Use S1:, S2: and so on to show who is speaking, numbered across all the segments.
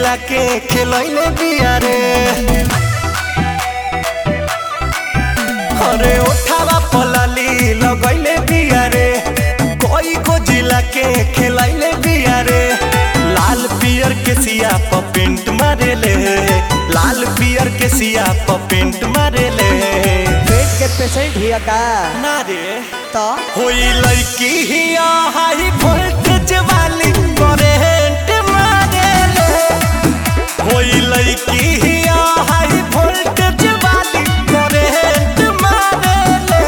S1: जिला के खेलैले बिया रे अरे ओठावा पलाली लगैले बिया रे कोई को जिला के खेलैले बिया रे लाल पियर के सिया प पेंट मारेले लाल पियर के सिया प पेंट मारेले
S2: पेट के पेशेंट हिया का
S1: ना रे
S2: तो
S1: होई लड़की हिया हाई वोल्टेज वाली करेंट मारेले होई लड़की हिया हाई वोल्टेज वाली करेंट मारेले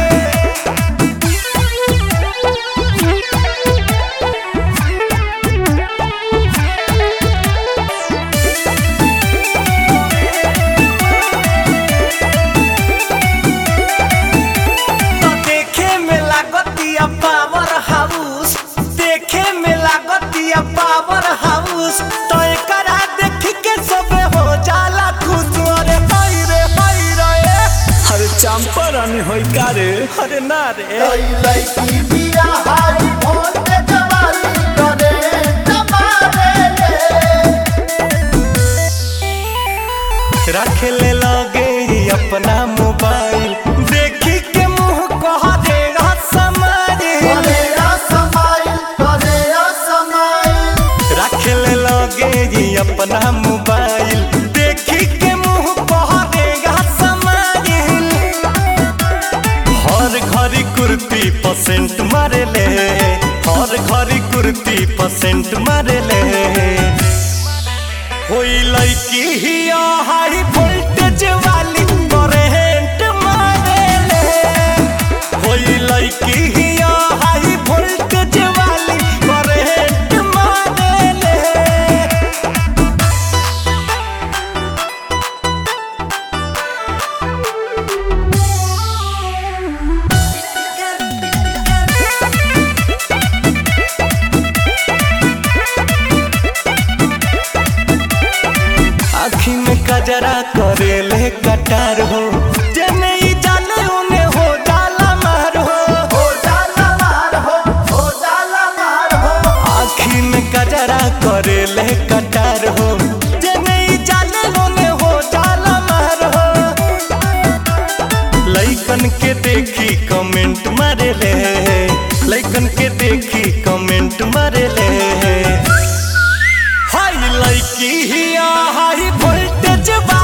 S1: तो देखे में लागतिया पावर हाउस देखे में लागतिया पावर हाउस तो एकरा देख के सबे हो जाला खुश अरे हाय रे हाय रे
S2: अरे चंपारण होई का रे
S1: अरे ना रे
S3: लड़की बिया हाई वोल्टेज वाली करेंट मारेले
S1: रख ले लगे अपना मोबाइल देखी के मुंह कह देगा समारी
S3: करेया समाइल करेया समाइल
S1: रख ले लगे ये अपना मोबाइल देखी के मुंह कह देगा समाइल हर घड़ी कुर्ती परसेंट मारे ले हर घड़ी कुर्ती परसेंट मारे ले होई लड़की हिया हाई वोल्टेज वाली करेंट मारे ले होई लड़की हिया हाई वोल्टेज वाली करेंट मारे ले आखी में कजरा करेले कटार हो जने ही जाने उने हो जाला मार हो
S3: हो जाला मार हो हो जाला मार हो
S1: आखी में कजरा करेले कटार हो जने ही जाने उने हो जाला मार हो लइकन के देखी कमेंट मारे ले लइकन के देखी कमेंट मारे ले हाई लड़की हिया हाई वोल्टेज वाली